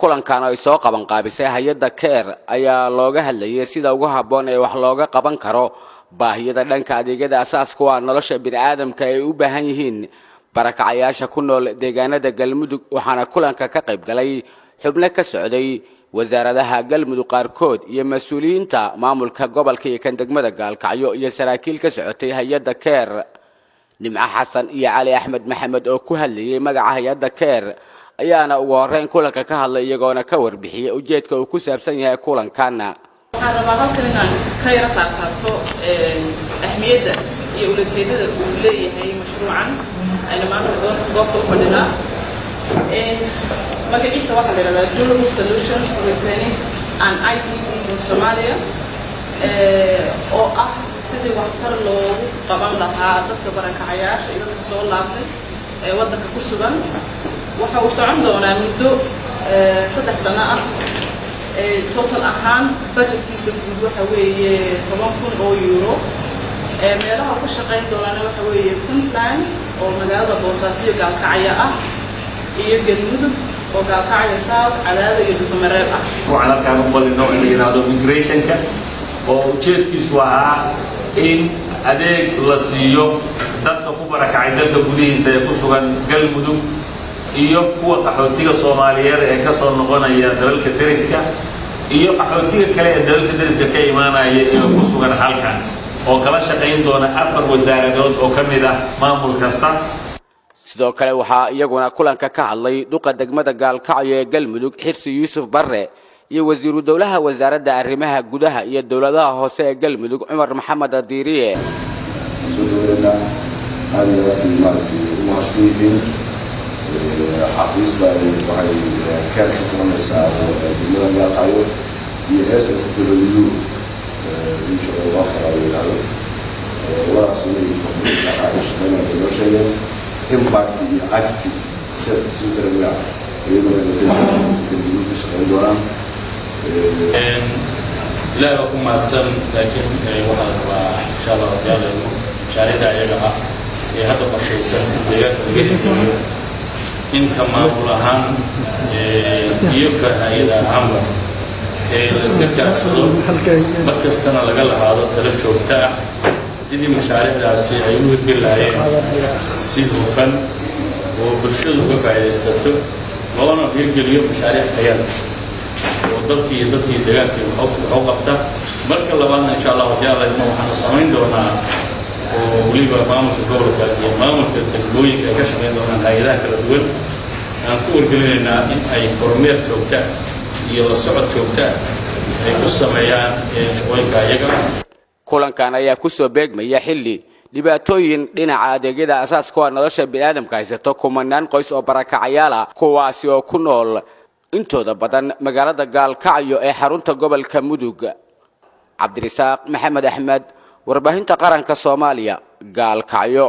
kulankan ay soo qaban qaabisay hay-adda keer ayaa looga hadlayay sida ugu habboon ee wax looga qaban karo baahiyada dhanka adeegyada asaaska waa nolosha bini'aadamka ay u baahan yihiin barakacayaasha ku nool deegaanada galmudug waxaana kulanka ka qayb galay xubno ka socday wasaaradaha galmudug qaarkood iyo mas-uuliyiinta maamulka gobolka iyo kan degmada gaalkacyo iyo saraakiil ka socotay hay-adda keer nimco xasan iyo cali axmed maxamed oo ku hadlayay magaca hay-adda keer ayaana ugu horreyn kulanka ka hadlay iyagoona ka warbixiyay ujeedka uu ku saabsan yahay kulankan waxaan rabaa halkan inaan ka yaro qaadqaato ahmiyadda iyo ulajeedada uu leeyahay mashruucan ayna maanta goobta u fadhinaa magaciisa waxaa la yidhahdaa durable solutions for retaining and IPPs in Somalia oo ah sidii waxtar loogu qaban lahaa dadka barakacayaasha iyo dadka soo laabtay ee waddanka ku sugan waxa uu socon doonaa muddo saddex sano ah total ahaan budgetkiisa guud waxa weeye toban kun oo euro meelaha ku shaqayn doonana waxa weeye puntland oo magaalada boosaaso gaalkacya ah iyo galmudug oo gaalkacya south cadaada iyo dhusumareeb ah waxaan halkaan u fadhino in la yidhaahdo migrationka oo ujeedkiisu ahaa in adeeg la siiyo dadka ku barakacay dalka gudihiisa ee ku sugan galmudug iyo kuwa qaxootiga soomaaliyeed ee ka soo noqonaya dalalka deriska iyo qaxootiga kale ee dalalka deriska ka imaanaya ee ku sugan halkan oo kala shaqayn doona afar wasaaradood oo ka mid ah maamul kasta sidoo kale waxaa iyaguna kulanka ka hadlay duqa degmada gaalkacyo ee galmudug xirsi yuusuf barre iyo wasiiru dowlaha wasaaradda arrimaha gudaha iyo dowladaha hoose ee galmudug cumar maxamed adiiriye soo dhaweynaa aad iyo aad bay maaragtay u mahadsan yihiin xafiisba waxay keer ka qabanaysaa degmada gaalkacyo iyo s s w insha allah kala yidhaahdo labadaas inay ay shaqeynaya bay noo sheegeen impact iyo active set si kale iyadoo galmudug ka shaqeyn doonaan ilaahay waa ku mahadsan laakiin waxaa la rabaa insha allah rajaaleyno mashaariicda iyaga ah ee hadda qorshaysan in deegaanka laga hirgeliyo in ka maamul ahaan iyo ka hay-ada ahaanba ee la iska kaashado mar kastana laga lahaado tala joogta ah sidii mashaariicdaasi ay u hirgeli lahaayeen si hufan oo bulshadu uga faa'iidaysato loona hirgeliyo mashaariic tayada oo dalkii iyo dadkii deegaankii waxu qabta marka labaadna insha allah rajaalayno waxaanu samayn doonaa oo weliba maamulka gobolka iyo maamulka degmooyinka ay ka shaqayn doonaan hay-adaha kala duwan aan ku wargelinaynaa in ay kormeer joogta iyo la socod joogta ay ku sameeyaan shaqooyinka iyaga kulankan ayaa ku soo beegmaya xilli dhibaatooyin dhinaca adeegyada asaaska waa nolosha bini'aadamka haysato kumanaan qoys oo barakacayaal ah kuwaasi oo ku nool intooda badan magaalada gaalkacyo ee xarunta gobolka mudug cabdirisaaq maxamed axmed warbaahinta qaranka soomaaliya gaalkacyo